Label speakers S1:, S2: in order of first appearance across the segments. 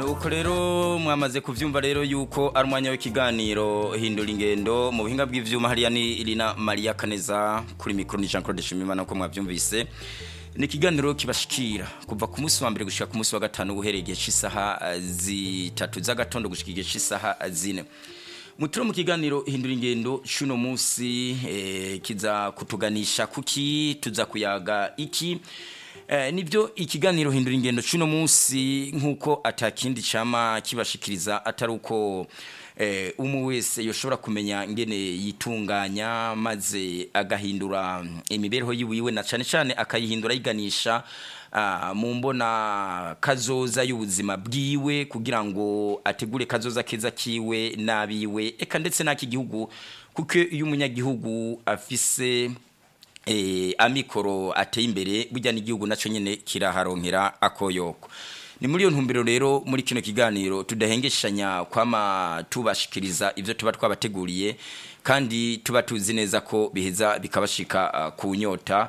S1: uko rero mwamaze kuvyumva rero yuko ari umwanya w'ikiganiro hindura ingendo mu buhinga bw'ivyuma hariya ni Irina Maria Kaneza kuri mikro ni Jean Claude Shimimana uko mwavyumvise ni ikiganiro kibashikira kuva ku munsi wa mbere gushika ku munsi wa gatanu guhereye igihe cy'isaha zitatu z'agatondo gushika igihe cy'isaha zine muturo mu kiganiro hindura ingendo cuno munsi eh, kiza kutuganisha kuki tuza kuyaga iki Eh, nibyo ikiganiro hindura ingendo cuno munsi nkuko atakindi chama kibashikiriza atari uko eh, umwe wese yoshobora kumenya ngene yitunganya maze agahindura imibereho yiwiwe na cane cane akayihindura yiganisha uh, mu mbona kazoza y'ubuzima bwiwe kugira ngo ategure kazoza keza kiwe nabiwe eka ndetse n'aki gihugu kuko iyo umunyagihugu afise eh, amikoro ateye imbere burya n'igihugu naco nyene kiraharonkera akoyoko ni muri iyo ntumbero rero muri kino kiganiro tudahengeshanya kwama tubashikiriza ivyo tuba twabateguriye kandi tuba tuzi neza ko biheza bikabashika uh, ku nyota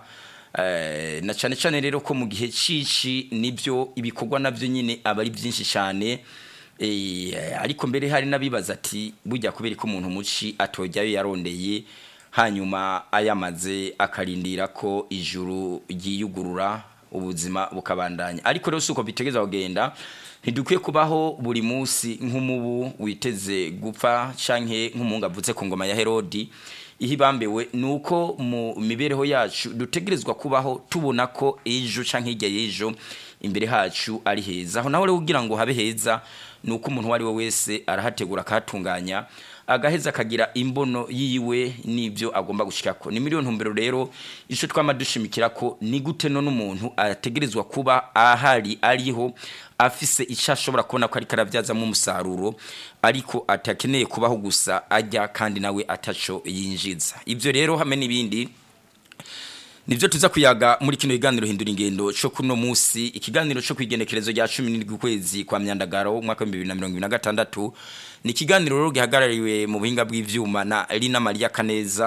S1: uh, na cane cane rero ko mu gihe cici nivyo ibikorwa navyo nyine aba ari byinshi cyane eh, ariko mbere hari nabibaza ati burya kubera ko umuntu muci atojyayo yarondeye hanyuma ayamaze akarindira ko ijuru ryiyugurura ubuzima bukabandanya ariko rero suko bitegeza kugenda ntidukwiye kubaho buri munsi nk'umubu witeze gupfa canke nk'umungu avutse ku ngoma ya Herodi ihibambewe nuko mu mibereho yacu dutegerezwa kubaho tubona ko ejo canke hirya y'ejo imbere hacu ari heza aho naho rero kugira ngo habe heza nuko umuntu uwo ari we wese arahategura akahatunganya agaheza akagira imbono yiwe n'ibyo agomba gushikako ni miliyoni ntumbero rero ico twama dushimikira ko ni gute none umuntu ategerezwa kuba ahari ariho afise icyo ashobora kubona ko ariko arabyazamo umusaruro ariko atakeneye kubaho gusa ajya kandi nawe ataco yinjiza ibyo rero hamwe n'ibindi nivyo tuza kuyaga muri kino kiganiro hindura ingendo cyo kuno musi ikiganiro cyo kwigenekerezo rya 17 kwezi kwa myandagaro umwaka wa 2026 ni ikiganiro rero gihagarariwe mu buhinga bw'ivyuma na Elina Maria Kaneza